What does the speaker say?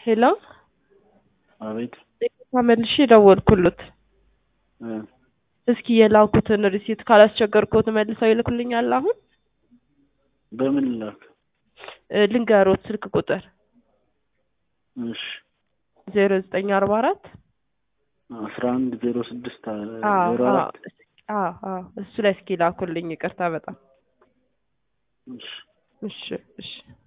ሄሎ አቤት መልሼ ደወልኩሎት። እ እስኪ የላኩትን ሪሲት ካላስቸገርኩት መልሰው ይልኩልኛል። አሁን በምን ላክ? እ ልንገሮት ስልክ ቁጥር እሺ ዜሮ ዘጠኝ አርባ አራት አስራ አንድ ዜሮ ስድስት አዎ ዜሮ አዎ አራት አዎ አዎ እሱ ላይ እስኪ ላኩልኝ። ይቅርታ በጣም እሺ እሺ እሺ